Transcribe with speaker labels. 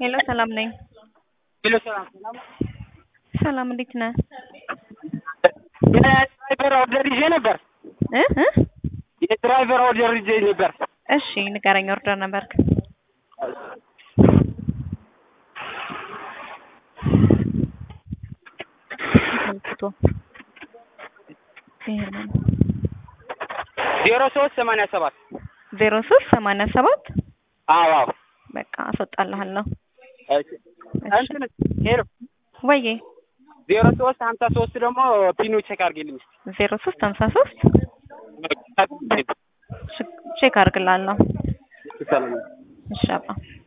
Speaker 1: ሄሎ ሰላም ነኝ።
Speaker 2: ሄሎ ሰላም ሰላም።
Speaker 1: ሰላም እንዴት ነህ?
Speaker 2: የድራይቨር ኦርደር ይዤ ነበር።
Speaker 1: እ እ
Speaker 2: የድራይቨር ኦርደር ይዤ ነበር።
Speaker 1: እሺ ንገረኝ። ኦርደር ነበርክ?
Speaker 2: ዜሮ ሶስት ሰማንያ ሰባት
Speaker 1: ዜሮ ሶስት ሰማንያ ሰባት
Speaker 2: አዎ አዎ።
Speaker 1: በቃ አስወጣልሃለሁ።
Speaker 2: እሺ እንትን ሄሎ
Speaker 1: ወዬ
Speaker 2: ዜሮ ሶስት ሀምሳ ሶስት ደግሞ ፒኑ ቼክ አድርጊልኝ እስኪ።
Speaker 1: ዜሮ ሶስት ሀምሳ ሶስት ቼክ አድርግልሃለሁ።
Speaker 2: ሰላም
Speaker 1: እሺ አባ